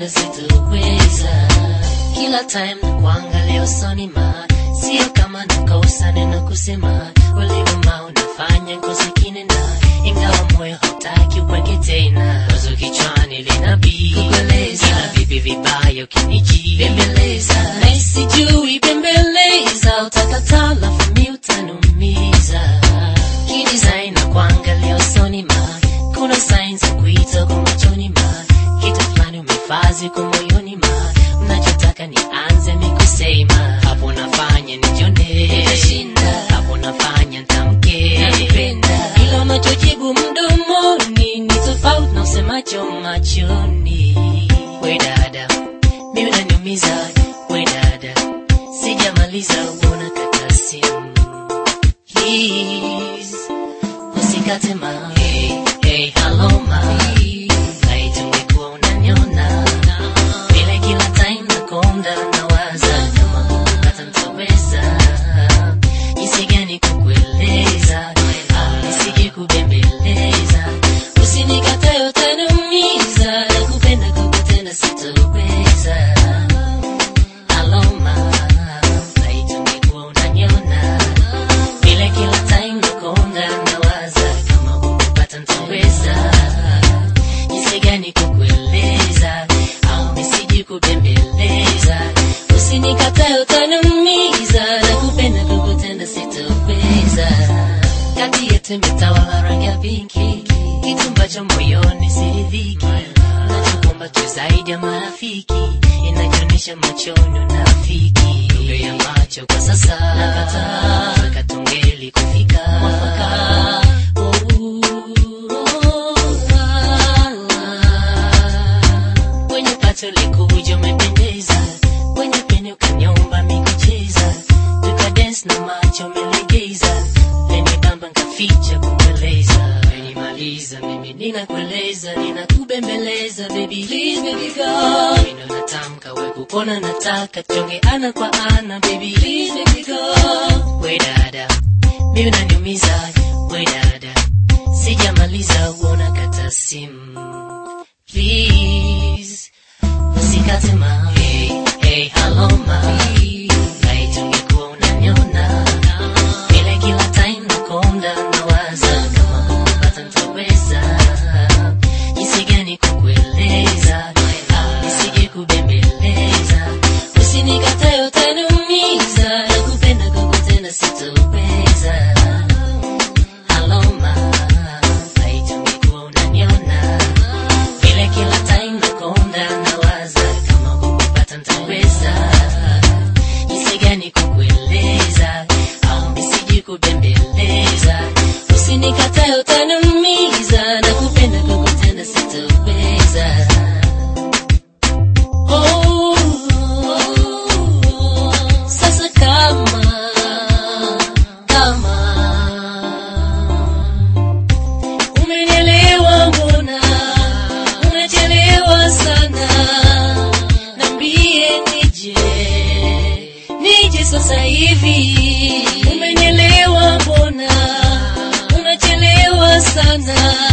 kukutenda sitoweza. Kila time na kuangalia usoni ma sio kama nakosa neno kusema, ulivuma unafanya ngozi kinena, ingawa moyo hautaki uweke tena. Wazo kichwani linabii kukueleza, ila vipi vibaya ukiniji bembeleza, na sijui bembeleza, utakataa lafu mi utanumiza. Kidesign na kuangalia usoni ma kuna signs za kuita kwa machoni ma kitu fulani umefazi kwa moyoni ma mnachotaka nianze mikusema hapo nafanya nijione nitashinda hapo nafanya ntamke nakupenda ila unachojibu mdomoni ni tofauti na usemacho machoni we dada mi unaniumiza we dada sijamaliza uona kata simu please usikate ma hey, hey, hello ma naitungekuwa unaniona vile kila time nakonda nawaza kama hata nitaweza jinsi gani kukueleza au nisije kubembeleza usinikatae utaniumiza nakupenda kukutenda sitoweza aloma naitungekuwa unaniona vile kila time nakonda nawaza kama hukupata ntaweza jinsi gani kukueleza au nisiji kubembeleza usinikatae utaniumiza na kupenda kukutenda sitoweza kati yetu imetawala rangi ya pinki kitu ambacho moyoni siridhiki nachokomba tu zaidi ya marafiki inajionyesha machoni unafiki lugha ya macho kwa sasa nakataa katungeli kufika mwafaka kwenye pato likuja umependeza kwenye pene ukanyomba mikucheza tukadens na macho umelegeza leni bamba nkaficha kukueleza menimaliza mimi ninakueleza ninakubembeleza baby please baby go mino natamka we kupona nataka tuonge ana kwa ana baby please baby go we dada mimi unaniumiza we dada sijamaliza uona kata simu please usikate ma hey, hey, hello ma naitungekuwa unaniona vile kila time nakonda nawaza kama hukupata ntaweza jinsi gani kukueleza au nisije kubembeleza usinikatae utaniumiza nakupenda kukutenda sitoweza aloma naitungekuwa unaniona vile kila time nakonda nawaza kama hukupata ntaweza jinsi gani kukueleza au nisiji kubembeleza usinikatae utaniumiza na kupenda kukutenda sitoweza Oh, sasa kama kama umenielewa mbona unachelewa sana nambie nije nije sasa hivi umenielewa mbona unachelewa sana